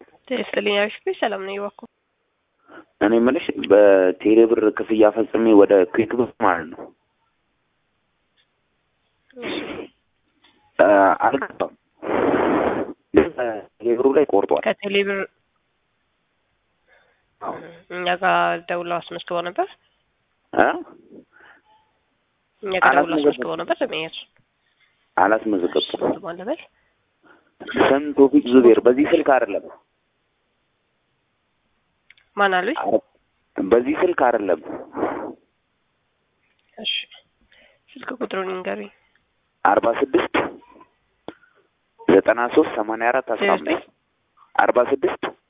ይስጥልኝ አሪፍ ሰላም ነው ይዋኩ እኔ የምልሽ በቴሌ ብር ክፍያ ፈጽሜ ወደ ኩዊክ ብር ማለት ነው አልገባም። ቴሌ ብሩ ላይ ቆርጧል። ከቴሌ ብር እኛ ጋር ደውለው አስመዝግበው ነበር። እ እኛ ጋር ደውለው አስመዝግበው ነበር። ለመሄድ አላስመዘገብኩም። ማለበል ስም ቶፊቅ ዙቤር። በዚህ ስልክ አይደለም፣ ማን አሉኝ? በዚህ ስልክ አይደለም። እሺ ስልክ ቁጥሩን ንገሩኝ። አርባ ስድስት ዘጠና ሶስት ሰማንያ አራት አስራ አምስት አርባ ስድስት